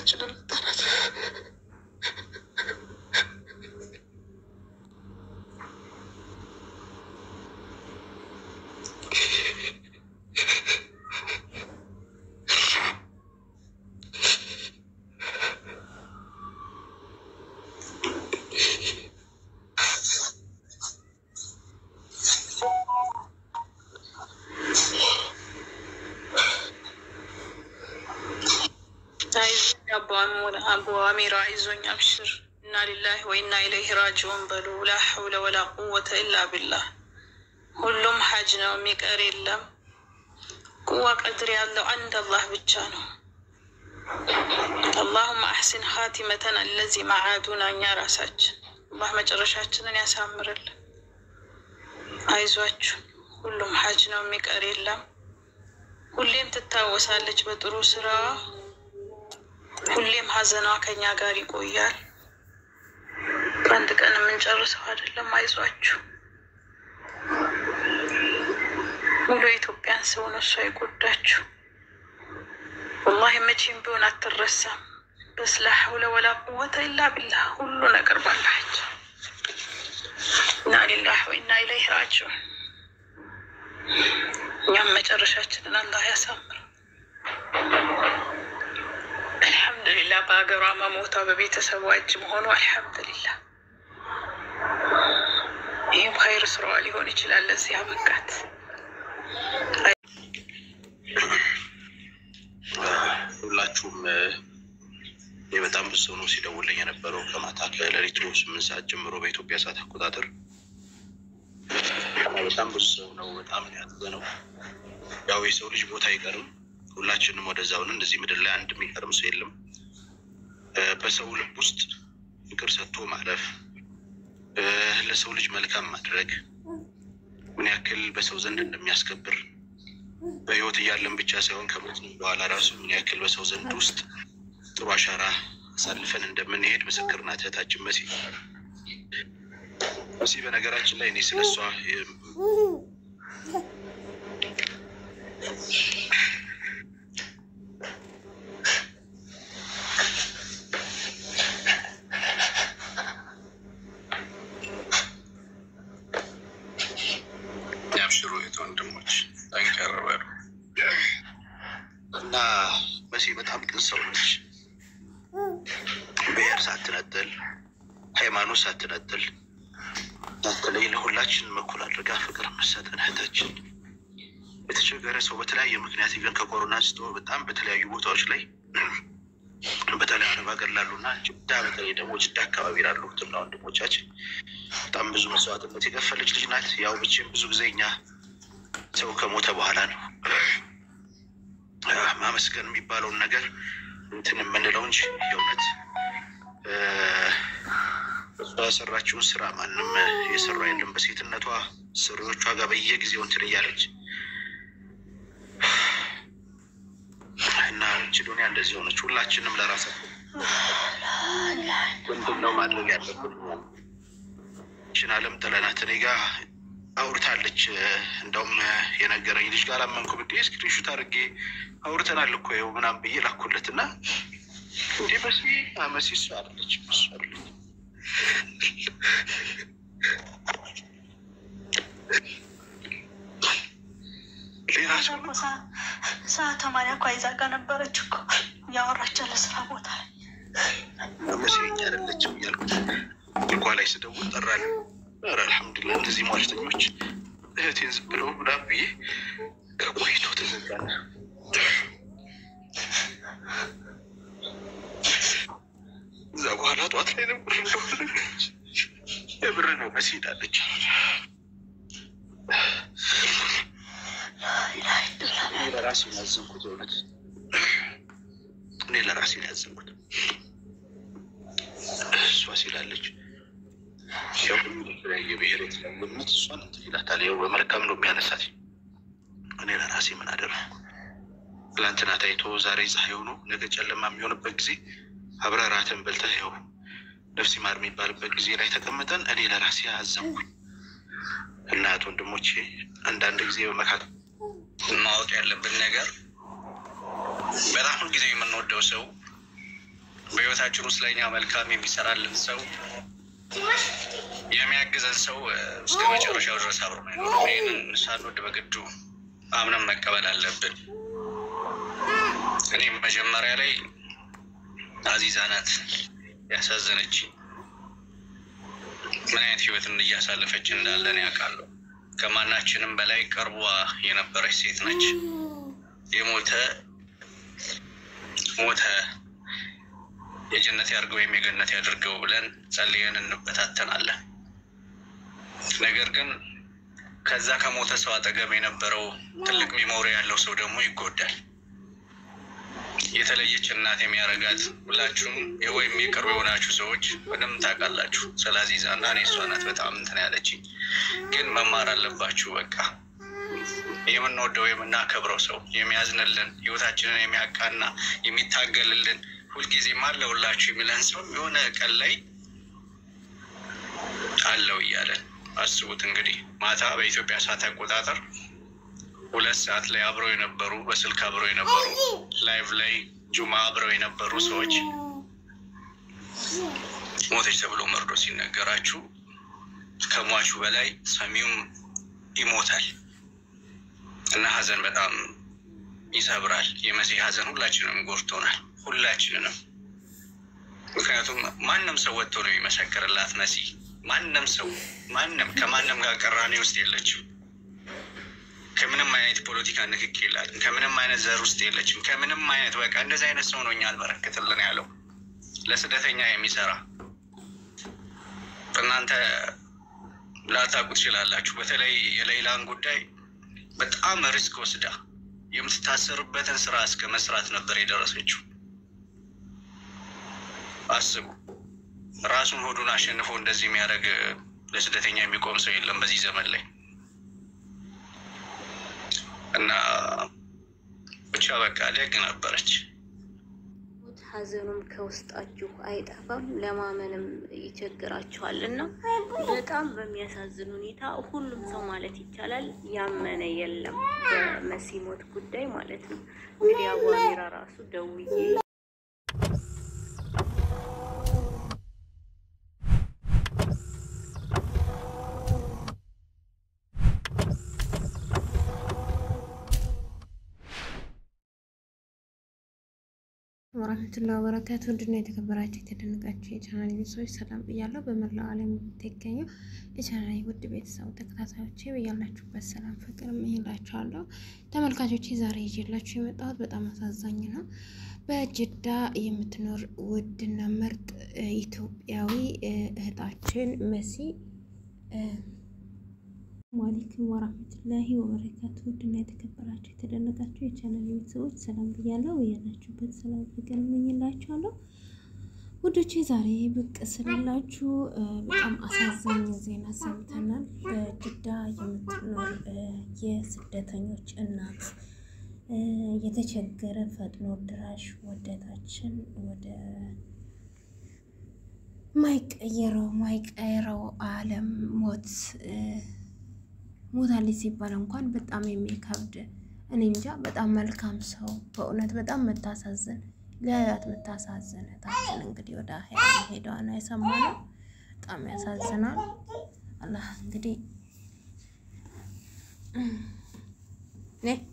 እህታችንን ጠረት አቡ አሚራ አይዞኝ፣ አብሽር። እና ሊላህ ወኢና ኢለይህ ራጅዑን በሉ። ላ ሐውለ ወላ ቁወተ ኢላ ቢላህ። ሁሉም ሐጅ ነው፣ የሚቀር የለም። ቁዋ ቀድር ያለው አንድ አላህ ብቻ ነው። አላሁመ አሕሲን ኻቲመተን አለዚ መዓዱና እኛ ራሳችን አላህ መጨረሻችንን ያሳምርልን። አይዟችሁ፣ ሁሉም ሐጅ ነው፣ የሚቀር የለም። ሁሌም ትታወሳለች በጥሩ ስራዋ። ሁሌም ሀዘኗ ከኛ ጋር ይቆያል። በአንድ ቀን የምንጨርሰው አይደለም። አይዟችሁ። ሙሉ የኢትዮጵያን ሰው ነው እሷ የጎዳችሁ። ወላሂ መቼም ቢሆን አትረሳም። በስ ላ ሐውለ ወላ ቁወተ ኢላ ቢላህ። ሁሉ ነገር ባላች እና ሊላህ ወኢና ኢለይህ ራጂዑን። እኛም መጨረሻችንን አላህ ያሳምር። አልሐምዱሊላህ በሀገሯ መሞቷ በቤተሰቧ እጅ መሆኑ አልሐምዱሊላህ። ይህም ኸይር ስራዋ ሊሆን ይችላል ለዚህ አበቃት። ሁላችሁም ይህ በጣም ብዙ ሰው ነው ሲደውልኝ የነበረው ከማታ ከሌሊቱ ስምንት ሰዓት ጀምሮ በኢትዮጵያ ሰዓት አቆጣጠር በጣም ብዙ ሰው ነው። በጣም ያዘ ነው። ያው የሰው ልጅ ቦታ አይቀርም። ሁላችንም ወደዛው ነን። እንደዚህ ምድር ላይ አንድ የሚቀርም ሰው የለም። በሰው ልብ ውስጥ ፍቅር ሰጥቶ ማለፍ፣ ለሰው ልጅ መልካም ማድረግ ምን ያክል በሰው ዘንድ እንደሚያስከብር በህይወት እያለን ብቻ ሳይሆን ከሞት በኋላ ራሱ ምን ያክል በሰው ዘንድ ውስጥ ጥሩ አሻራ አሳልፈን እንደምንሄድ ምስክር ናት እህታችን መሲ። መሲ በነገራችን ላይ እኔ ስለሷ ያብሽሩ የት ወንድሞች ጠንከር በሉ። እና መሲ በጣም ቅን ሰው ነች። ብሔር ሳትነጥል ሃይማኖት ሳትነጥል ሳትለይ ለሁላችንም እኩል አድርጋ ፍቅር መሰጠን እህታችን የተቸገረ ሰው በተለያየ ምክንያት ኢቨን ከኮሮና አንስቶ በጣም በተለያዩ ቦታዎች ላይ በተለይ አረብ ሀገር ላሉና ጅዳ በተለይ ደግሞ ጅዳ አካባቢ ላሉ እህትና ወንድሞቻችን በጣም ብዙ መስዋዕትነት የከፈለች ልጅ ናት። ያው ብቼም ብዙ ጊዜ እኛ ሰው ከሞተ በኋላ ነው ማመስገን የሚባለውን ነገር እንትን የምንለው እንጂ የእውነት እሷ የሰራችውን ስራ ማንም የሰራ የለም። በሴትነቷ ስሪዎቿ ጋር በየጊዜው እንትን እያለች እና ችዶኒያ እንደዚህ ሆነች። ሁላችንም ለራሳችን ምንድን ነው ማድረግ ያለብን? ችን አለም ጥለናት እኔ ጋ አውርታለች። እንደውም የነገረኝ ልጅ ጋር አመንኩ ብዬ ስክሪንሹት አድርጌ አውርተናል እኮ ይኸው ምናምን ብዬ ላኩለት እና እንዴ መሲ መሲ እሱ አለች እሱ አለች ሌላ ሰው ሰዓት ተማሪ እኮ አይዛ ጋር ነበረች እኮ እያወራች ያለ ስራ ቦታ ላይ መሲኛ አይደለችም እያልኩት ልኳ ላይ ስደውል ጠራል። ኧረ አልሐምዱሊላህ እነዚህ ሟርተኞች እህቴን ዝም ብለው ምናምን ብዬ ከቆይቶ ተዘጋና እዛ በኋላ ጠዋት ላይ ነበር እንደሆነች የብር ነው መሲ ሄዳለች። እኔ ለራሴ ነው ያዘንኩት፣ እውነት እኔ ለራሴ ነው ያዘንኩት። እሷ ሲላለች ያው የተለያየ ብሔር የተለያየ እምነት እሷን እንትን ይላታል። ያው በመልካም ነው የሚያነሳት። እኔ ለራሴ ምን አደረግኩ? ትላንትና ታይቶ ዛሬ ፀሐይ ሆኖ ነገ ጨለማ የሚሆንበት ጊዜ አብረህ እራትን በልተህ ያው ነፍሲ ማር የሚባልበት ጊዜ ላይ ተቀምጠን እኔ ለራሴ አዘንኩኝ። እናት ወንድሞቼ፣ አንዳንድ ጊዜ በመካከል ማወቅ ያለብን ነገር በጣም ሁልጊዜ የምንወደው ሰው በህይወታችን ውስጥ ለእኛ መልካም የሚሰራልን ሰው የሚያግዘን ሰው እ፣ እስከ መጨረሻው ድረስ አብሮ አይኖርም። ይህንን ሳንወድ በግዱ አምነን መቀበል አለብን። እኔም መጀመሪያ ላይ አዚዛ ናት ያሳዘነች ምን አይነት ህይወትን እያሳለፈች እንዳለን ያውቃለሁ። ከማናችንም በላይ ቀርቧ የነበረች ሴት ነች። የሞተ ሞተ የጀነት ያድርገው ወይም የገነት ያድርገው ብለን ጸልየን እንበታተናለን። ነገር ግን ከዛ ከሞተ ሰው አጠገብ የነበረው ትልቅ ሚሞሪ ያለው ሰው ደግሞ ይጎዳል። የተለየች እናት የሚያረጋት ሁላችሁም ወይም የቅርብ የሆናችሁ ሰዎች በደንብ ታውቃላችሁ። ስለ አዚዛ እና እኔ እሷ ናት በጣም እንትን ያለችኝ። ግን መማር አለባችሁ። በቃ የምንወደው የምናከብረው ሰው የሚያዝንልን፣ ህይወታችንን የሚያቃና የሚታገልልን፣ ሁልጊዜም አለሁላችሁ የሚለን ሰው የሆነ ቀን ላይ አለው እያለን አስቡት እንግዲህ ማታ በኢትዮጵያ ሰዓት አቆጣጠር ሁለት ሰዓት ላይ አብረው የነበሩ በስልክ አብረው የነበሩ ላይቭ ላይ ጁማ አብረው የነበሩ ሰዎች ሞተች ተብሎ መርዶ ሲነገራችሁ ከሟቹ በላይ ሰሚውም ይሞታል እና ሀዘን በጣም ይሰብራል። የመሲህ ሀዘን ሁላችንም ጎድቶናል፣ ሁላችንንም። ምክንያቱም ማንም ሰው ወጥቶ ነው የሚመሰክርላት መሲህ። ማንም ሰው ማንም ከማንም ጋር ቅራኔ ውስጥ የለችም። ከምንም አይነት ፖለቲካ ንክክ የላትም። ከምንም አይነት ዘር ውስጥ የለችም። ከምንም አይነት በቃ እንደዚህ አይነት ሰው ነው እኛ አልበረክትልን ያለው ለስደተኛ የሚሰራ እናንተ ላታውቁ ትችላላችሁ። በተለይ የሌላን ጉዳይ በጣም ሪስክ ወስዳ የምትታሰርበትን ስራ እስከ መስራት ነበር የደረሰችው። አስቡ። ራሱን ሆዱን አሸንፎ እንደዚህ የሚያደርግ ለስደተኛ የሚቆም ሰው የለም በዚህ ዘመን ላይ እና ብቻ በቃ ደግ ነበረች። ሞት ሀዘኑም ከውስጣችሁ አይጠፋም፣ ለማመንም ይቸግራችኋል። እና በጣም በሚያሳዝን ሁኔታ ሁሉም ሰው ማለት ይቻላል ያመነ የለም በመሲ ሞት ጉዳይ ማለት ነው። እንግዲህ አቡ አሚራ ራሱ ደውዬ ወራህመቱላ ወበረካቱ ውድና የተከበራችሁ የተደነቃችሁ የቻናል ቤተሰቦች ሰላም ብያለሁ። በመላው ዓለም የምትገኙ የቻናል ውድ ቤተሰቡ ተከታታዮች ብያላችሁበት ሰላም ፍቅር እመኝላችኋለሁ። ተመልካቾች ዛሬ ይዤላችሁ የመጣሁት በጣም አሳዛኝ ነው። በጅዳ የምትኖር ውድና ምርጥ ኢትዮጵያዊ እህታችን መሲ አለይኩም ወራህመቱላሂ ወበረካቱ ውድና የተከበራችሁ የተደነቃችሁ የቻናል ቤተሰቦች ሰላም ብያለሁ። ያላችሁበት ሰላም ፍቅር እመኝላችኋለሁ። ውዶቼ ዛሬ ብቅ ስላላችሁ በጣም አሳዛኝ ዜና ሰምተናል። በጅዳ የምትኖር የስደተኞች እናት የተቸገረ ፈጥኖ ድራሽ ወደታችን ወደ ማይቀየረው ማይቀየረው ዓለም ሞት ሞታለች ሲባል እንኳን በጣም የሚከብድ እኔ እንጃ። በጣም መልካም ሰው በእውነት በጣም መታሳዝን ለያት መታሳዝን እህታችን እንግዲህ ወደ አሄራ ሄዷ ነው የሰማነው። በጣም ያሳዝናል። አላህ እንግዲህ